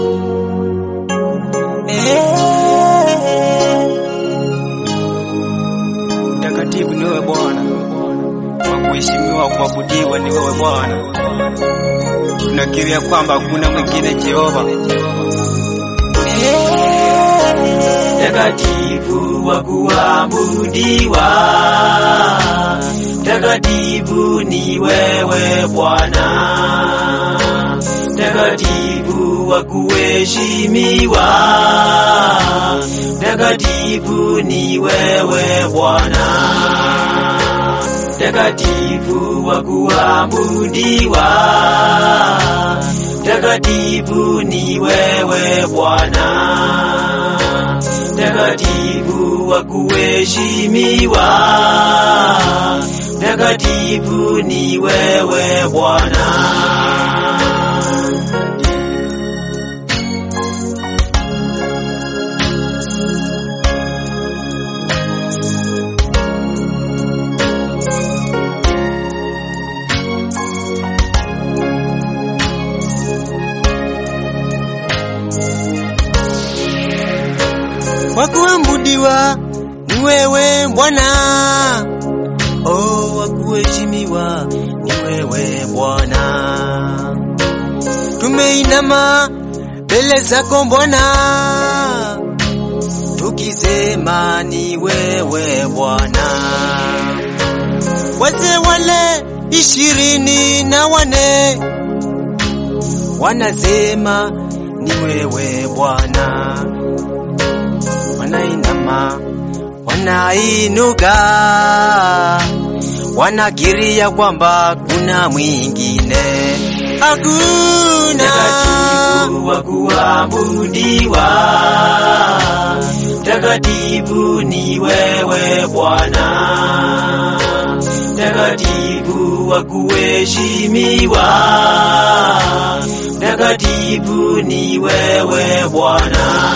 Mtakatifu ni wewe Bwana, wa kuheshimiwa, kuabudiwa ni wewe Bwana. Tunakiria kwamba hakuna mwingine Jehova. Mtakatifu wa kuabudiwa, mtakatifu ni wewe Bwana, mtakatifu wa kuheshimiwa, mtakatifu ni wewe Bwana, mtakatifu wa kuabudiwa, mtakatifu ni wewe Bwana mtakatifu wa kuheshimiwa, mtakatifu ni wewe Bwana. Wa kuabudiwa ni wewe Bwana, oh, wa kuheshimiwa ni wewe Bwana. Tumeinama mbele zako Bwana, tukisema ni wewe Bwana. Wazee wale ishirini na wane wanasema ni wewe Bwana wanainama wanainuka, wanakiria kwamba kuna mwingine hakuna. Mtakatifu wa kuabudiwa, mtakatifu ni wewe Bwana, mtakatifu wa kuheshimiwa, mtakatifu ni wewe Bwana.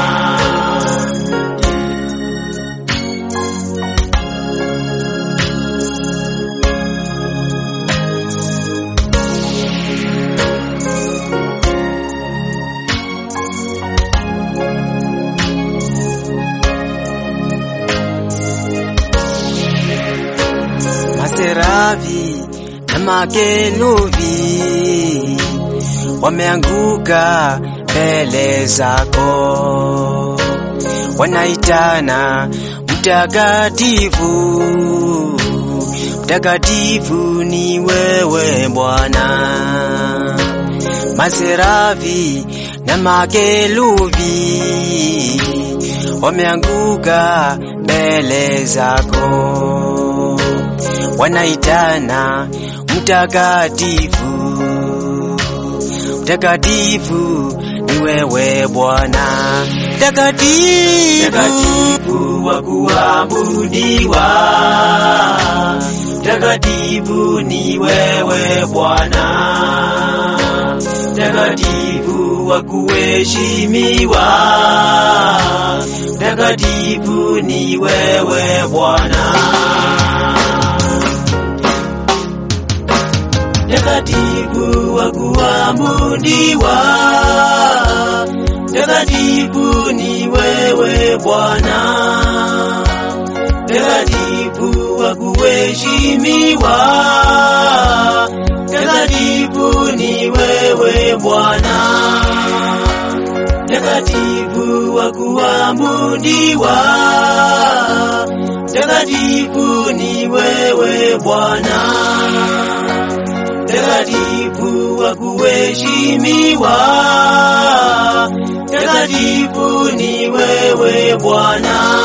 Maserafi na makerubi wameanguka mbele zako, wanaitana mtakatifu, mtakatifu ni wewe Bwana. Maserafi na makerubi wameanguka mbele zako wanaitana mtakatifu, mtakatifu ni wewe Bwana, mtakatifu, mtakatifu wa kuabudiwa, mtakatifu ni wewe Bwana, mtakatifu wa kuheshimiwa, mtakatifu ni wewe Bwana. mtakatifu wa kuabudiwa, mtakatifu ni wewe Bwana, mtakatifu wa kuheshimiwa, mtakatifu ni wewe Bwana, mtakatifu wa kuabudiwa, mtakatifu ni wewe Bwana mtakatifu wa kuheshimiwa, mtakatifu ni wewe Bwana.